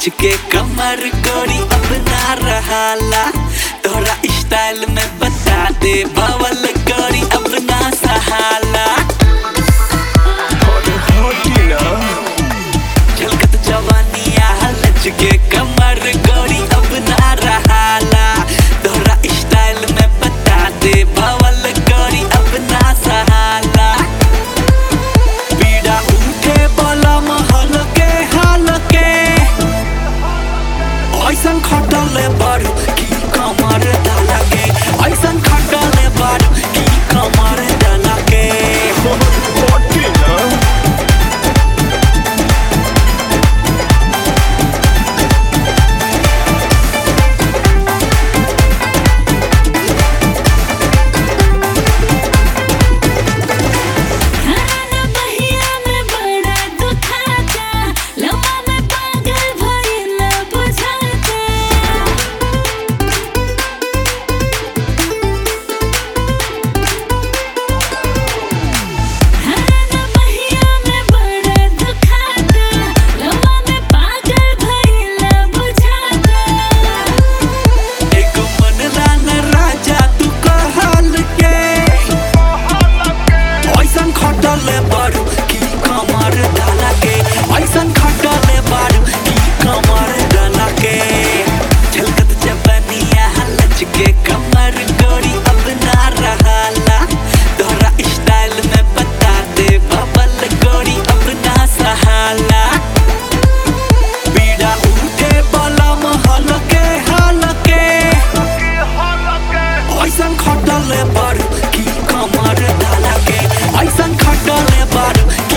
लच के कमर गोरी अब ना रहाला तोरा स्टाइल में बता दे बवल गोरी अब ना सहाला झलकत जवानिया लच के कमर गोरी अब ना रहाला तोरा स्टाइल में बता दे बवल गोरी अब ना सहाला पीड़ा उठे बोला महल के हाल के ऐसन खटले बारू की कमर डाला के ऐसन खटले बारू की कमर डाला के खाना बहिया में बड़ा दुखाता लम्बा में पागल भइल बुझाता खाना बहिया में बड़ा दुखाता लम्बा में पागल भइल बुझाता एक मन लान राजा तू कहल के ऐसन खटले बारू की कमर डाला के ऐसन खटले बारू की कमर डाला के झलकत जबनिया लच के कमर गोरी अब ना रहाला तोरा स्टाइल में बता दे बबल गोरी अब ना सहाला पीड़ा उठे बलम हल के हल के ऐसन खटले बारू की कमर डाला के ऐसन खटले बारू